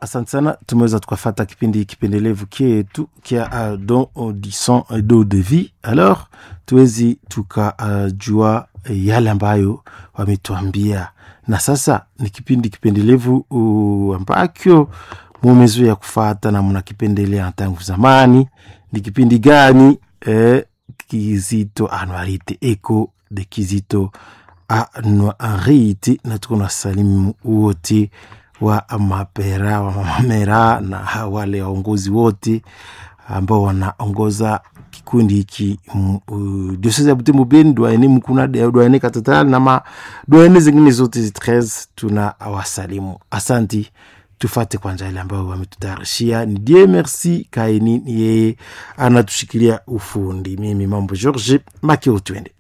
asante sana tumeweza tukafata kipindi kipendelevu kietu kia uh, don audition do de vie alors tuwezi tukajua uh, yale ambayo wametuambia na sasa ni kipindi kipendelevu uh, ambakyo mumezoea kufata na mnakipendelea tangu zamani ni kipindi gani eh, kizito anuarite eko de kizito anuarite na tuko na salimu wote wa mapera wa mamera na wale waongozi wote ambao wanaongoza kikundi hiki diosese ya Butembo Beni, dwaene Mkuna, dwaene Katatala na ma dwaene zingine zote 13 tuna wasalimu. Asanti, tufate kwanza ile ambayo wametutayarishia. Ni die merci kaini, yeye anatushikilia ufundi. Mimi mambo George Makeo, twende